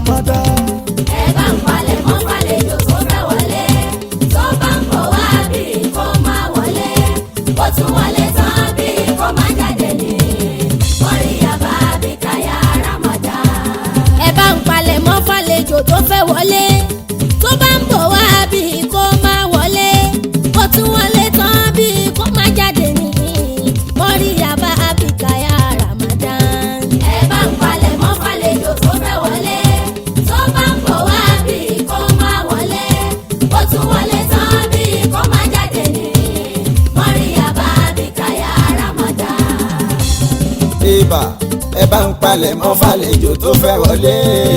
Ramadan. ẹ bá ń palẹ̀ mọ́ fàlejò tó fẹ́ wọlé tó bá ń bọ̀ wá bí kò máa wọlé ó tún wọlé tán bí kò máa jáde ní mọ́ríyàbá bí káyà Ramadan. ẹ bá ń palẹ̀ mọ́ fàlejò tó fẹ́ wọlé tó bá ń bọ̀ wá bí kò máa wọlé ó tún wọlé tán bí kò máa jáde ní mọ́ríyàbá bí káyà Ramadan. ẹ bá ń palẹ̀ mọ́ fàlejò tó fẹ́ wọlé tó bá ń bọ̀ wá bí kò máa wọlé ó tún wọlé tán bí kò máa jáde ní mọ́ríyàbá bí káyà Ramadan. ibà ẹ bá ń palẹ̀ mọ́ fàlejò tó fẹ́ wọlé.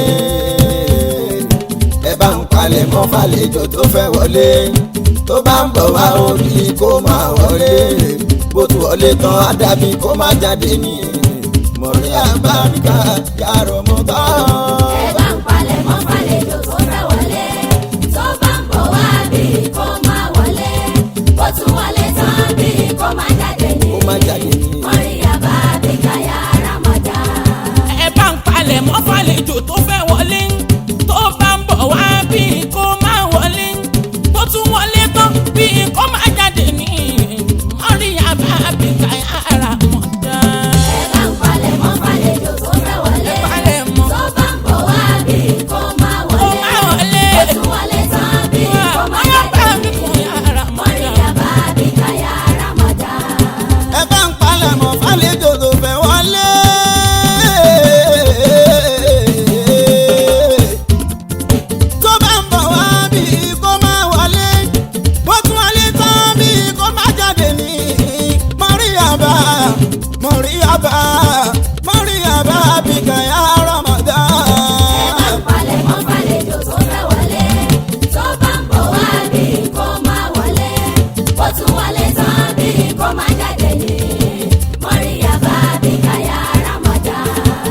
ẹ bá ń palẹ̀ mọ́ fàlejò tó fẹ́ wọlé. tó bá ń bọ̀ wá orí kó máa wọlé. bó tu wọlé tán á dàbí kó má jáde ní. mọ̀rí àbáríkà yàrá mọ́ bá. ẹ bá ń palẹ̀ mọ́ fàlejò tó fẹ́ wọlé tó bá ń bọ̀ wá bí kò máa wọlé ó tún wọlé tán bí kò máa jáde ní kó má jáde ní. mọ́ríyàbá bí káyà Ramadan. ẹ bá ń palẹ̀ mọ́ fàlejò tó fẹ́ wọlé tó bá ń bọ̀ wá bí kò máa wọlé tó tún wọlé tán bí kò máa jáde ní mọ́ríyàbá bí káyà Ramadan. ẹ bá ń palẹ̀ mọ́ fàlejò tó fẹ́ wọlé palẹ̀ mọ́. tó bá ń bọ̀ wá bí kò máa Kó wọlé máa wọlé. ó tún wọlé tán bí kò máa Mọ́ríyàbá jáde bí ní káyà Ramadan. mọ́ríyàbá bí káyà Ramadan. ẹ bá ń palẹ̀ mọ́ fàlejò tó fẹ́ wọlé. tó bá ń bọ̀ wá bí kó máa wọlé bó tún wọlé tán bí kó má jáde ní. mọ̀ríyàbá mọ̀ríyàbá mọ̀ríyàbá bí kàyà ẹ bá Ramadan. ń palẹ̀ mọ́ fàlejò tó fẹ́ wọlé tó bá ń bọ̀ wá bí kò máa wọlé ó tún wọlé tán bí kò máa jáde ní mọ́ríyàbá bí káyà Ramadan.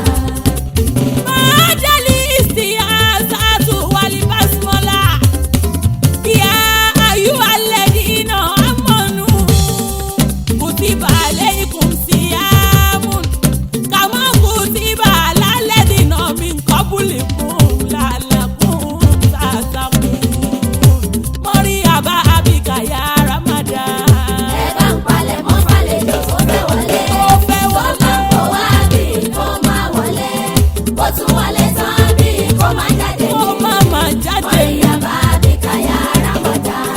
Májàlí ìsìyàsátù wàlí básímọ́lá. Yá ayú alladhina amanu. Kutiba alaykum siyamun. Kama kutiba ala alladhina min qablikum la'allakum tattaqun. Mọ́ríyàbá àbíkà yá Ramadan. ẹ bá ń palẹ̀ mọ́ fàlejò tó fẹ́ wọlé Tó fẹ́ tó bá ń bọ̀ wá bí kò máa wọlé ó tún wọlé tán bí kò máa jáde Kó ní má má jáde. mọ́ríyàbá bí káyà Ramadan.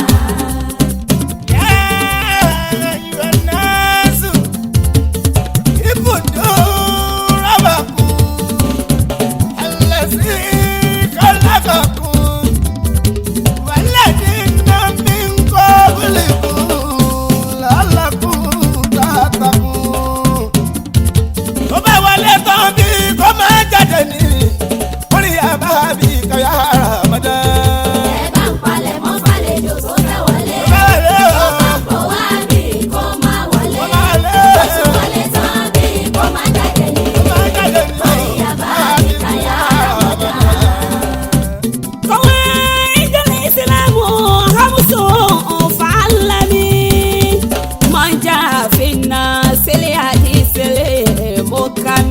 Tó bá wọlé tán bí kò máa jáde ní, orí àbábí kàyà Ramadan. ẹ bá ń palẹ̀ mọ́ fàlejò tó fẹ́ wọlé Bẹ́ẹ̀ tó o. bá ń bọ̀ wá bí kò máa wọlé ó tún wọlé tán bí kò máa jáde ní mọ́ríyàbá bí káyà Ramadan. قواعد الإسلام خمس فعلني من جاء في الناس الحديث المحكم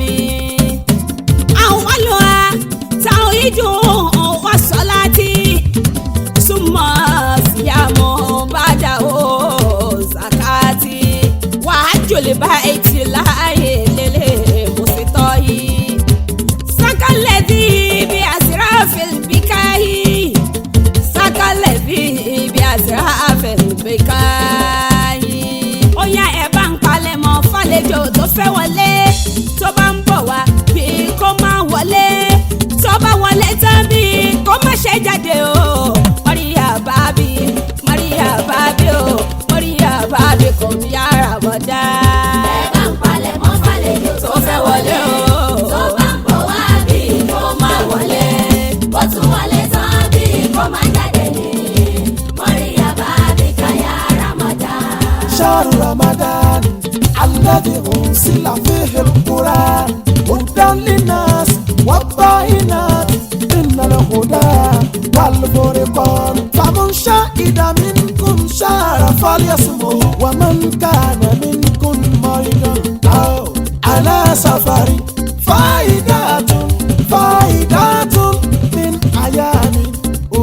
أولها توحيد والصلاة ثم صيام بعده زكاة وحج البيت الله للمستطيع سكى الذي بأسراف البكاء سكى الذي بأسراف البكاء ó yá ẹ bá ń palẹ̀ mọ́ fàlejò tó fẹ́ wọlé tó bá ń bọ̀ wá bí kò má wọlé tó bá wọlé tán bí kò má ṣe jáde o mọ́ríyá bábí mọ́ríyá bábí o mọ́ríyá bábí kò ń yára bọ̀ dá. ẹ bá ń palẹ̀ mọ́ fàlejò tó fẹ́ wọlé o tó bá ń bọ̀ wá bí kò máa wọlé ó tún wọlé tán bí kò máa jáde ní mọ́ríyàbá bí káyà Ramadan. شهر رمضان الذي أنزل فيه القرآن هدى للناس والبينات إن الهدى والفرقان فمن شهد منكم شهر فليصمه ومن كان منكم مريضا أو على سفر فائدة فائدة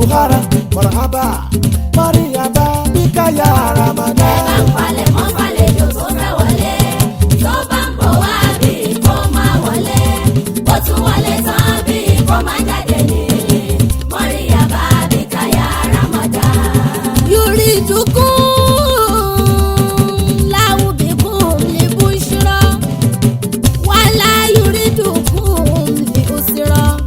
buhara marhaba mariaba bika ya ẹ bá ramadan. ń palẹ̀ mọ́ fàlejò tó fẹ́ wọlé tó bá ń bọ̀ wá bí kò máa wọlé ó tún wọlé tán bí kò máa jáde ní mọ́ríyàbá bí káyà ramadan. يريدكم له بكم لبشرى ولا يريدكم لأسرى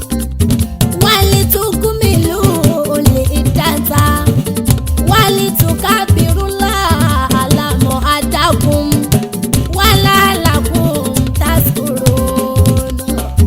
ولتكملوا العدة ولتكبروا الله على ما هداكم ولعلكم تشكرون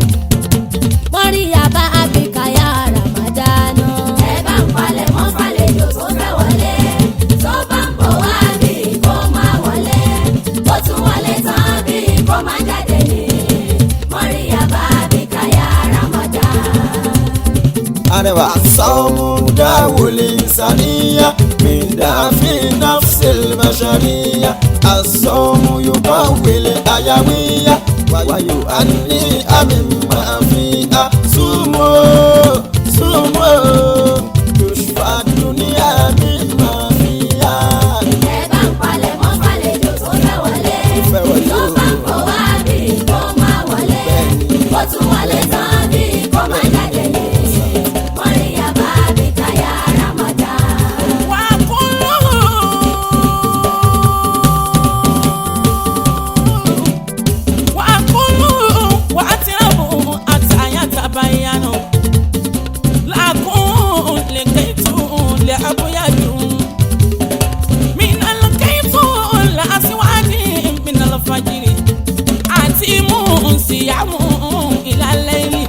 مريم أبيك يا رمضان ẹ bá ń palẹ̀ mọ́ fàlejò tó fẹ́ wọlé tó bá ń bọ̀ wá bí kò máa wọlé ó tún wọlé tán bí kò máa jáde ní mọ́ríyàbá bí káyà ramadan. arẹwà sọmú dáwọlé sàníyà mìdáfí náfṣẹl bàṣàríyà àsọmú yorùbá wẹlé ayáwíyà wáyò àní àmì máa fi á súnmọ́ súnmọ́ yòṣùfà dúníà mi máa fi á. ẹ bá ń palẹ̀ mọ́ fàlejò tó fẹ́ wọlé fẹ́ wọlé tó o. bá ń bọ̀ wá bí kò máa wọlé ó tún wọlé tán bí kò máa jáde ní mọ́ríyàbá bí káyà ramadan. Siyamu ilalẹ́yìn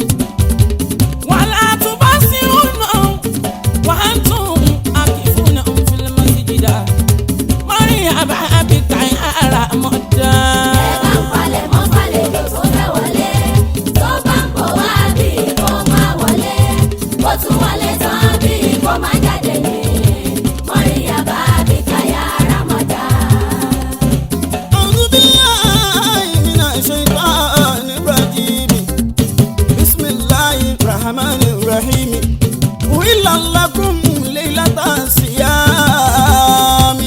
wàlá tó bá sí ọ̀nà وأنتم عاكفون في المسجد مريم بك يا ẹ bá رمضان ń palẹ̀ mọ́ fàlejò tó fẹ́ wọlé tó bá ń bọ̀ wá bí kò máa wọlé ó tún wọlé tán bí kò máa jáde ní mọ́ríyàbá bí káyà ramadan. أعوذ بالله من الشيطان الرجيم بسم الله الرحمن الرحيم أحل لكم ليلة الصيام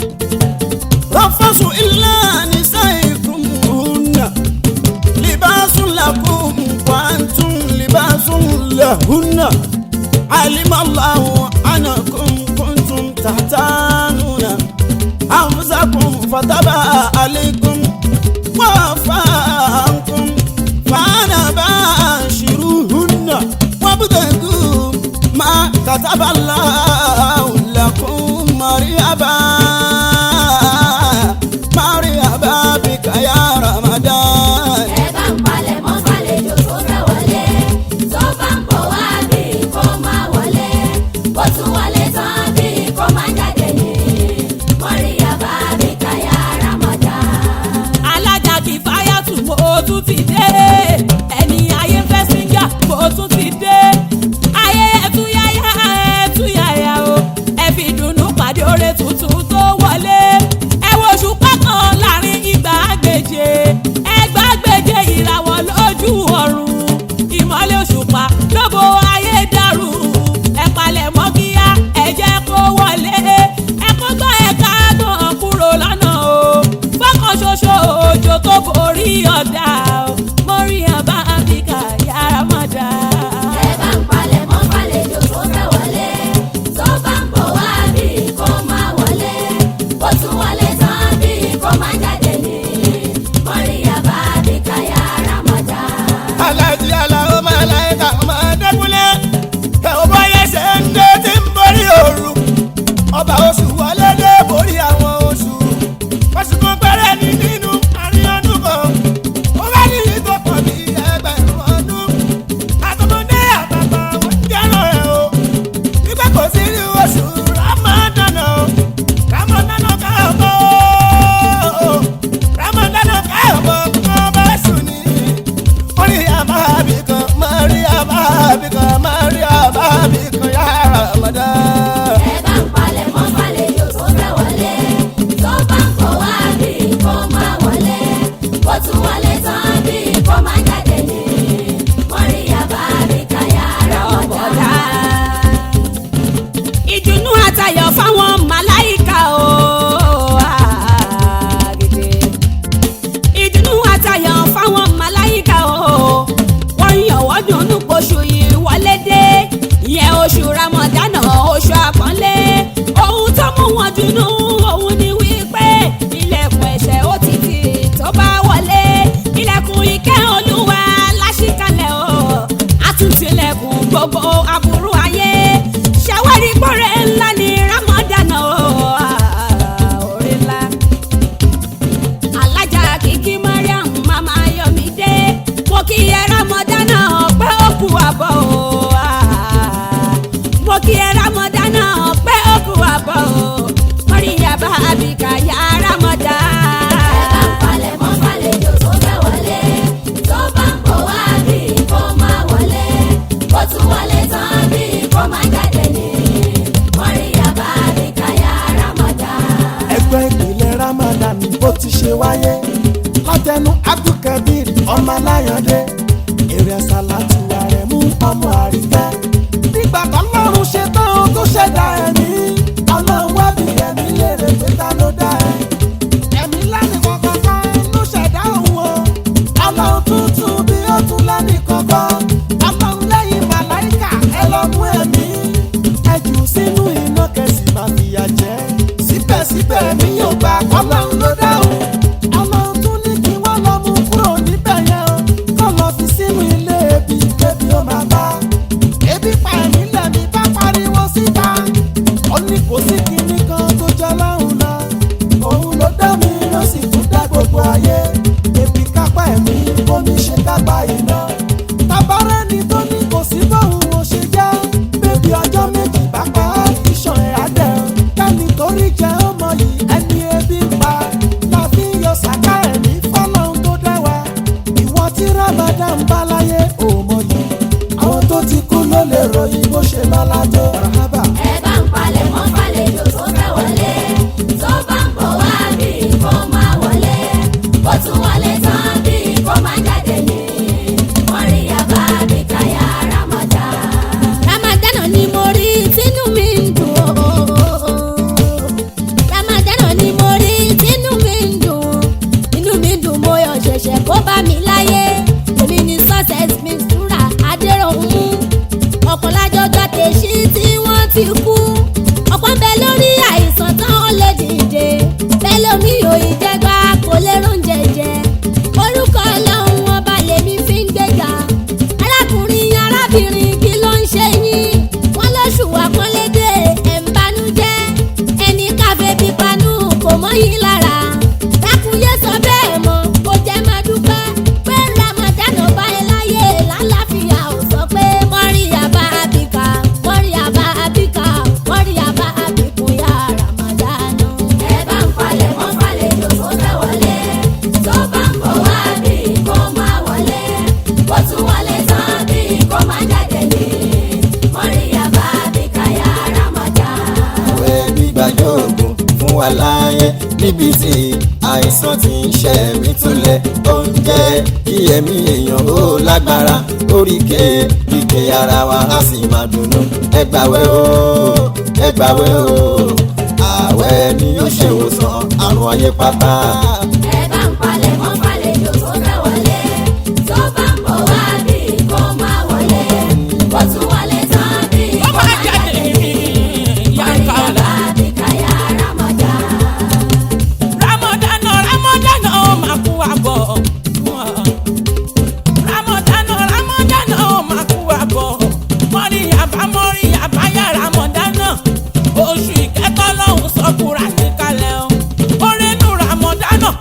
رفثوا إلا نسائكم هن لباس لكم وأنتم لباس لهن علم الله أنكم كنتم تحتانون أنفسكم فتاب عليكم وعفى عنكم فأنا باشروهن وابتغوا ما كتب الله لكم مريبا مريبا بك يا رمضان ẹ bá ń palẹ̀ mọ́ fàlejò tó fẹ́ wọlé tó bá ń bọ̀ wá bí kò máa wọlé ó tún wọlé tán bí kò máa jáde ní mọ́ríyàbá bí káyà ramadan. alájà kì í fáyà tù mo tún ti dé ẹni ayé fẹ́ síngà mo tún ti dé ayé ẹtúyáyá ẹ oṣù ramadana oṣù àpọ́nlé ohun tó mú wọn dùnú òun ni wípé ilẹ̀kùn ẹ̀ṣẹ̀ ó ti tì tó bá wọlé ilẹ̀kùn ìkẹ́ olúwa láṣìkalẹ̀ o àtúntìlẹ̀kùn gbogbo aburú ayé ṣàwárí pọ̀rẹ́ ńlá ní ramadana o orí ńlá alájà kìkì mariam mama yomide mo kí ẹ ramadana pé ó kú àbọ̀ o ah. mo kí ẹ ramadana pé ó kú àbọ̀ o mọ̀ríyá bá abika ya ramadan. Ẹ bá ń palẹ̀ mọ́ fàlejò tó fẹ́ wọlé. Tó bá ń bọ̀ wá bí kò máa wọlé. Bó tún wọlé tán bí kò máa jáde ní. Mọ̀ríyá bá mi káyà Ramadan. ẹgbẹ́ ìpìlẹ̀ ramadan bó ti ṣe wáyé látẹnu abdulkabir ọmọ aláyàndé èrè ṣàlàtù ààrẹ mú ọmọ àríkẹ́. nígbà tọ́lọ́run ṣe tán ó tó ṣẹ̀dá ẹ̀mí ọlọ́run wá bí ẹ̀mí léèrè pé ta ló dá ẹ. ẹ̀mí lánìí kankan ló ṣẹ̀dá òun o ọlọ́run tuntun bí ó tún lánìí kankan ọlọ́run lẹ́yìn màláìkà ẹ lọ mú ẹ̀mí ẹ jù sínú iná kẹsì máa fìyà jẹ. síbẹ̀síbẹ̀ mi yóò gbà ọlọ́run ló dáhùn. ọlọ́run tún ní kí wọ́n lọ mú kúrò níbẹ̀ yẹn o. kọ́ lọ fi sínú ilé ebi kébi ó máa bá. ebi pa ẹ̀mí lẹ́mi bá pariwo síta. ó ní kò sí kinní kan tó jẹ́ lọ́rùn lọ. òun ló dá mi ló sì tún dá gbogbo ayé. ebi kápá ẹ̀mí bómi ṣe kápá iná. tabarẹ́ ni tó ní kò sí bóun ò ṣe jẹ́. bébí ọjọ́ méjì bá pa á iṣan ẹ̀ á dẹ̀. kẹ́ni torí jẹ́ ọmọ yìí ẹni ebi ń pa. la fi yọ sàká ẹ̀mí fọ́lọ́run tó dá wa. ìwọ tí ramadan bá láyé ò mọ yìí. àwọn tó ti kú ló lè ròyìn bó ṣe lọ́lá tó. rahaba Ẹ bá ń palẹ̀ mọ́ fàlejò tó fẹ́ wọlé. Tó bá ń bọ̀ wá bí kò máa wọlé. Bó tún wọlé tán bí kò máa jáde ní. Mọ̀ríyá bá mi káyà Ramadan. ramadana ni mo rí tínú mi ń dùn o. ramadana ni mo rí tínú mi ń dùn. inú mi dùn mo yọ ṣẹ̀ṣẹ̀ kó bá mi láyé. èmi ni success mistura adéròhún. ọ̀pọ̀ lájọjọ́ tèṣí tí wọ́n ti kú. ọ̀pọ̀ ń bẹ lórí àìsàn tán ó lè dìde. bẹ́ẹ̀ lómi ò ìjẹgba kò lè róúnjẹ jẹ. orúkọ ọlọ́run ọba lèmi fi ń gbéga. arákùnrin arábìnrin kí ló ń ṣe yín. wọ́n lóṣù àpọ́nlédè ẹ̀ ń banújẹ́. ẹni káfẹ́ bí panú kò mọ́ yín lára. dákúnyé sọ bẹ́ẹ̀ mọ́ kó jẹ́ máa dúpẹ́. pé ramadan ọba ẹ láyé lálàáfíà ò sọ pé mọ́ríyàbá àbíkà mọ́ríyàbá àbíkà mọ́ríyàbá àbíkún yá ramadan. Ẹ bá ń palẹ̀ mọ́ fàlejò tó fẹ́ wọlé. Tó bá ń bọ̀ wá bí kò máa wọlé. Bó tún wọlé tán bí kò máa jáde ní. Mọ̀ríyá bá mi káyà Ramadan. àwẹ̀ gbígbàjọ́ ògùn fún wa láàyè níbi tí àìsàn ti ń ṣe mí túlẹ̀ ó ń jẹ́ kí ẹ̀mí èèyàn ó lágbára oríkè ríkè ara wa á sì máa dùnnú ẹgbàwẹ̀ o ẹgbàwẹ̀ o àwẹ̀ ni yóò ṣe ìwòsàn àrùn ayé pátá. Ẹ bá ń palẹ̀ mọ́ fàlejò tó fẹ́ wọlé. Tó bá ń bọ̀ wá bí kò máa wọlé. Bó tún wọlé tán bí ó kò máa máa jáde jáde ní ní. yàrá Mọ̀ríyá bá mi káyà Ramadan. ramadana ramadana ó máa kú àbọ̀. ramadana ramadana ó máa kú àbọ̀. mọ́ríyàbá mọ́ríyàbá yá ramadana. oṣù ìkẹ́tọ́ lọ́hùn sọ́kùnrin àti kalẹ̀ o. orenu ramadana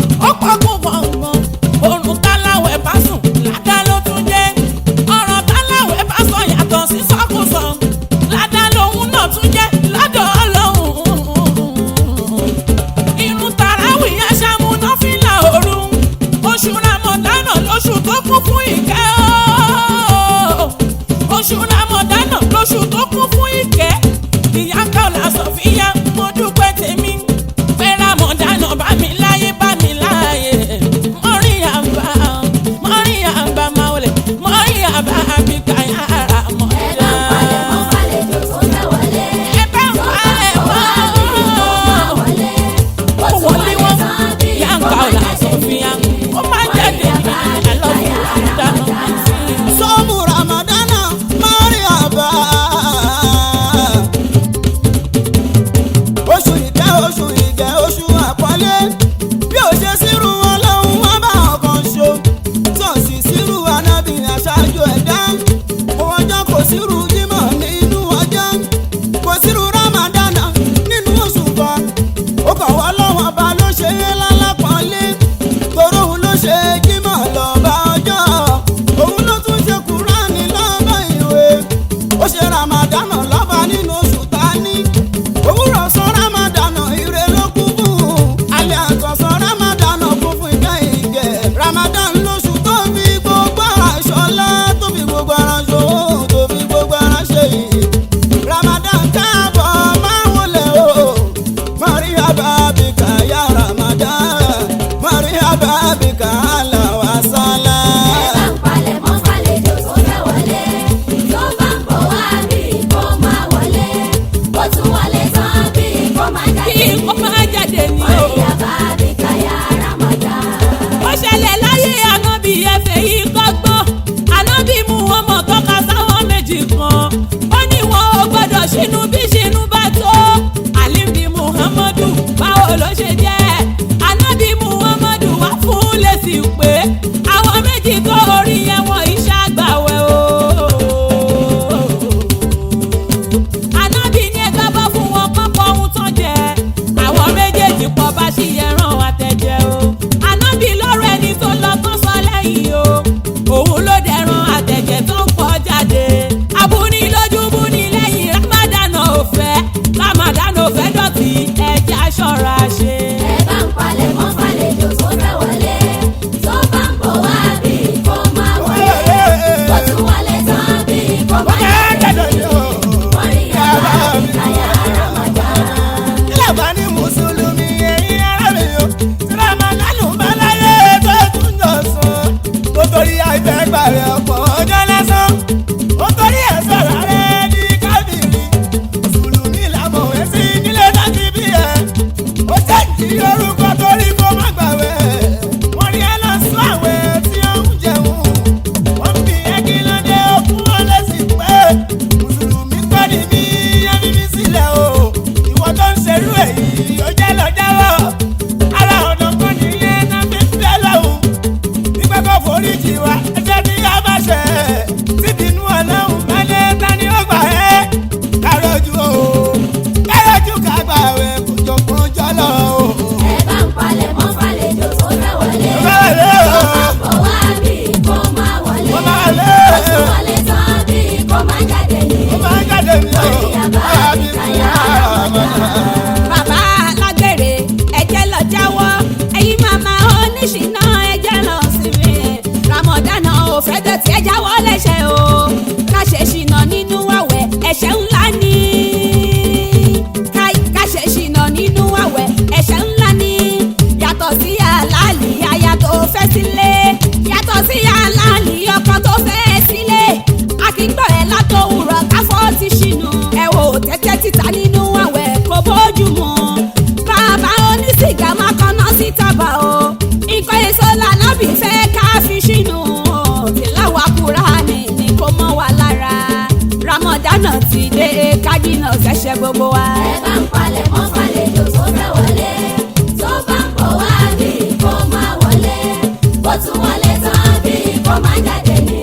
happiness ẹ̀ṣẹ̀ gbogbo wa. ẹ bá ń palẹ̀ mọ́ fàlejò tó fẹ́ wọlé tó bá ń bọ̀ wá bí kò máa wọlé bó tún wọlé tán bí kò máa jáde ní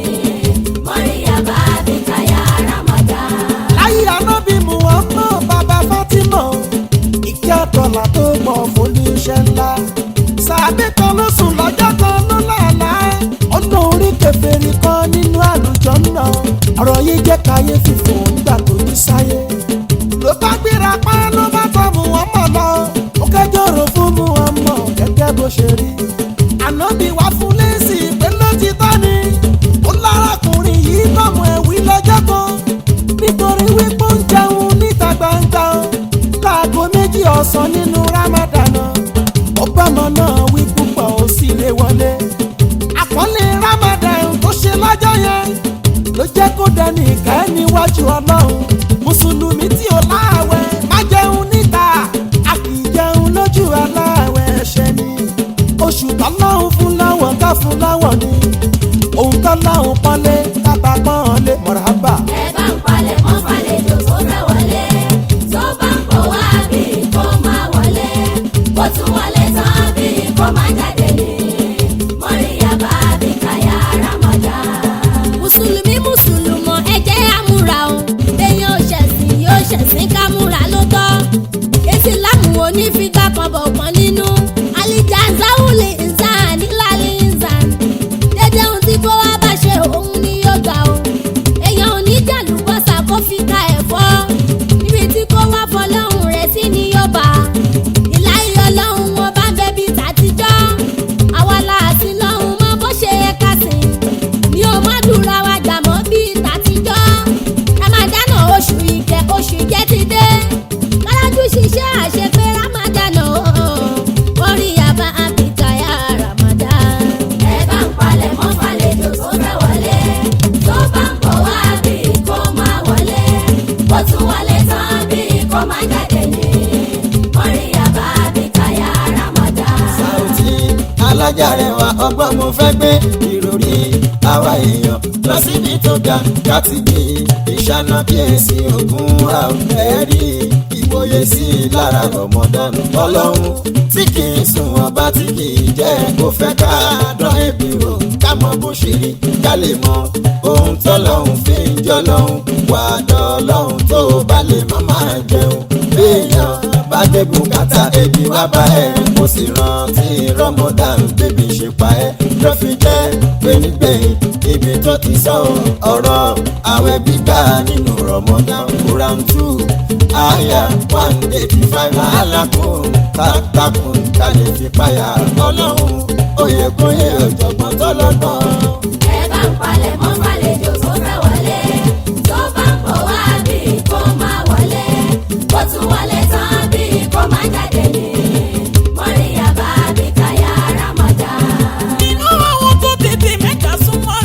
mọ́ríyá bá bí káyà Ramadan. láyé anábì muhammed bàbá fatima ìkí àtọ̀là tó pọ̀ fún oníṣẹ́ ńlá sàbí kan ló sùn lọ́jọ́ kan ló lànà ọ̀nà orí kẹfẹ́rì kan nínú àlùjọ náà ọ̀rọ̀ yìí jẹ́ káyé fífò nígbà tó ní sáyé ló bá gbéra pa ló bá tọ́ muhammed lọ ó kẹjọ́ rò fún muhammed gẹ́gẹ́ bó ṣe rí ànábì wá fún lẹ́sì pé ló ti tọ́ ni ó lárakùnrin yìí tọ́mọ ẹ̀wí lọ́jọ́ kan nítorí wípé ó ń jẹun níta gbangba láago méjì ọ̀sán nínú Ramadan ọbàmọ náà wí púpọ̀ ó sì lè wọlé àkọlé Ramadan tó ṣe lọ́jọ́ yẹn ló jẹ́ kó dẹni ìkẹ́ níwájú Ọlọ́run mùsùlùmí tí ò láàwẹ̀ má jẹun níta a kì í jẹun lójú aláàwẹ̀ ẹ̀ṣẹ̀ ni oṣù tọ́lọ́hún fún láwọn ká fún láwọn ni òun tọ́lọ́hún pọ́nlé kábà pọ́nlé mọ̀rábà. ẹ bá ń palẹ̀ mọ́ fàlejò tó fẹ́ wọlé tó bá ń bọ̀ wá bí kò máa wọlé bó tún wọlé tán bí kò máa jáde ní mọ́ríyá bá bí káyà Ramadan. mùsùlùmí mùsùlùmọ̀ ẹ jẹ́ àmúra o téèyàn ò ṣẹ̀sìn yóò ṣẹ̀sìn ká múra ló tọ́ ìsìlámù onífíkà kan bọ̀ kan nínú àlìjà záwùlì ìzàn nílàlí ìzàn dédé ohun tí kó wá bá ṣe òun ni yóò gbà o èèyàn ò ní jàlúbọ́sà kó fi ka ẹ̀fọ́ níbi tí kó wá fọlọ́hún rẹ̀ sí ni yóò bá ìláyé ọlọ́run wọn bá ń bẹ bí tàtijọ́ àwa láàsì lọ́hún mọ́ bó ṣe yẹ ká sìn mi ò má dùra wa gbà mọ́ bíi tàtijọ́ ramadana oṣù ìkẹ́ oṣù ìkẹ́ ti dé kálájú ṣiṣẹ́ àṣepé ramadana orí yaba abikaya ramadan. ẹ bá ń palẹ̀ mọ́ fàlejò tó fẹ́ wọlé tó bá ń bọ̀ wá bí kò máa wọlé bó tún wọlé tán bí kò máa jáde ní mọ́ríyá bá bí káyà Ramadan. Saoty alájàre wa ọgbọ́n mo fẹ́ gbé ìròrí àwa èèyàn lọ síbi tó ga láti gbé ìṣáná kíyèsí ogun ra ẹ̀rí ìwòye sí i lára rọmọdọ́nù ọlọ́run tí kì í sùn ọba tí kì í jẹ́ kó fẹ́ ká dán ẹbí rò ká mọ bó ṣe rí ká lè mọ ohun tọ́lọ́hún fi ń jọ lọ́hún wà dọ́lọ́hún tó bá lè má máa jẹun béèyàn bá dé bùkátà ebi wá bá ẹ kó sì rántí rọmọdán bébí ṣe pa ẹ ló fi jẹ́ gbẹ̀ngbẹ̀yìn ibi tó ti sọ ọ̀rọ̀ àwẹ̀ gbígbà nínú rọmọdán quran two aya one eighty five alákùn taktakùn kálí fi páyà ọlọ́run oyè kóyè ọ̀jọ̀gbọ́n tọ́lọ́gbọ́n. ẹ bá ń palẹ̀ mọ́ fàlejò tó fẹ́ wọlé tó bá ń bọ̀ wá bí kò máa wọlé bó tún wọlé tán bí kò máa jáde ní mọ́ríyá bá bí káyà Ramadan. nínú àwọn tó tètè mẹ́ta súnmọ́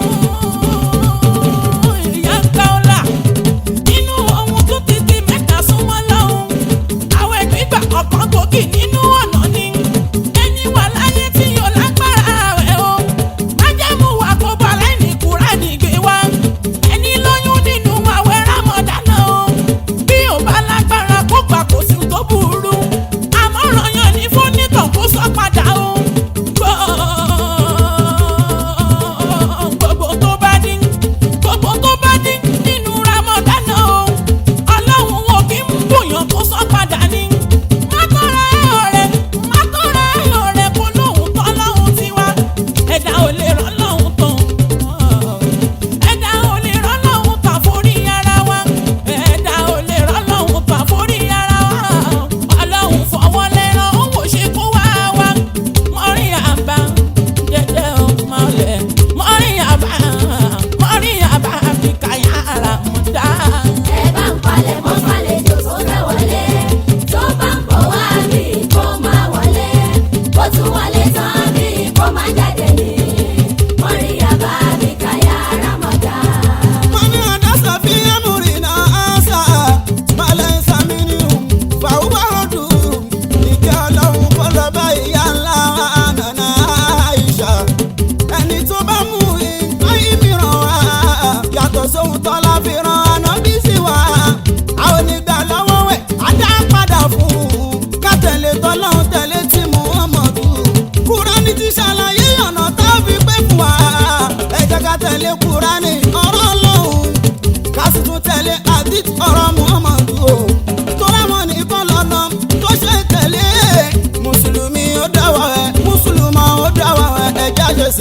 lọ́hùn ìyá ń ká ọ́lá nínú àwọn tó tètè mẹ́ta súnmọ́ lọ́hùn àwọn ìgbìgbà ọ̀kan gbòógì nínú ọ̀nà ni ẹni wà láyé tí yóò lágbára rẹ̀ o májẹ̀mú wa kó balẹ̀ ní kúrẹ́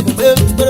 sì pé